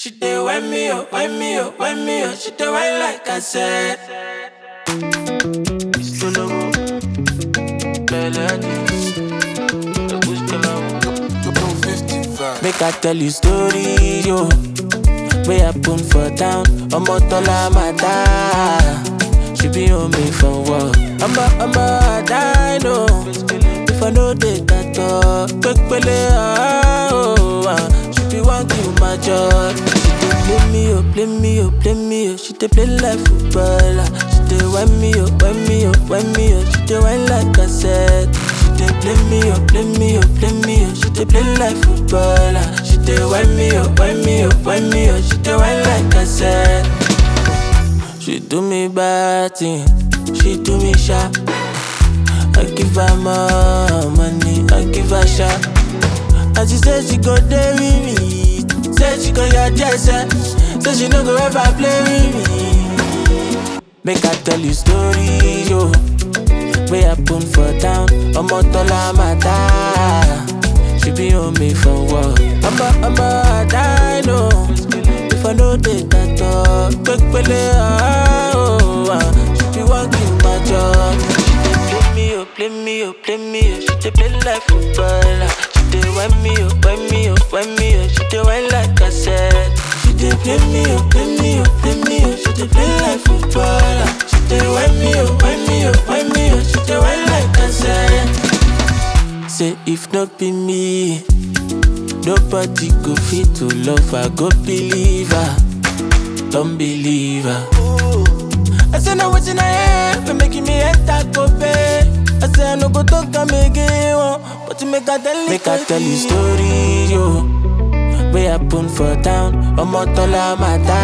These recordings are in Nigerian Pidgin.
She dey wind me up, wind me up, wind me up. She dey wind like I said. Solo, melody, Make I tell you story, yo. Wey happen for town, ọmọ tọ́lá máa dá. She be on me for work. Ọmọ ọmọ àdá know. If I no dey tàtọ̀, pépélé ọ̀hún. She be wan kill my joy. She dey play me o, play me o, play me o. She dey play like footballer. She dey wind me o, wind me o, wind me o. She dey wind like cassette. She dey play me o, play me o, play me o. She dey play like footballer. She dey wind me o, wind me o, wind me o. She dey wind like cassette. She do me bad thing, she do me sharp. I give her more money, I give her sharp. And she say she go there with me, say she go your jersey, say she no go ever play with me. Make I tell you story, yo. Wey happen for town, ọmọ tọ́lá máa dá. She be on me for work. Ọmọ ọmọ àdá know. If I no dey tàtọ̀, pépélé ọ̀hún. She be wan kill my joy. She dey play me o, play me o, play me o. She dey play like footballer. She dey wind me o, wind me o, wind me o. She dey wind like cassette. She dey play me o, play me o, play me o. She dey play like footballer. She dey wind me o, wind me o, wind me o. She dey wind like cassette. Say if not be me, nobody go fit to love her. Go believe her, don't believe her. I say no wetin I hear, for making me enter go pay. I say I no go talk am again, oh, but you make I tell you. Make I tell you story, yo. Wey happen for town, ọmọ tọ́lá máa dá.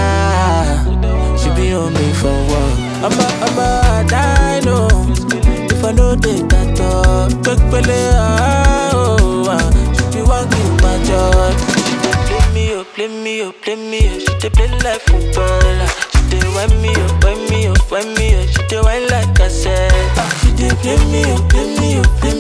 She be on me for work. Ọmọ ọmọ àdá know. If I no dey tàtọ̀, pépélé ọ̀hún. She be wan kill my joy. She dey play me o, play me o, play me o. She dey play like footballer. She dey wind me o, wind me o, wind me o. She dey wind like cassette. She dey play me o, play me o, play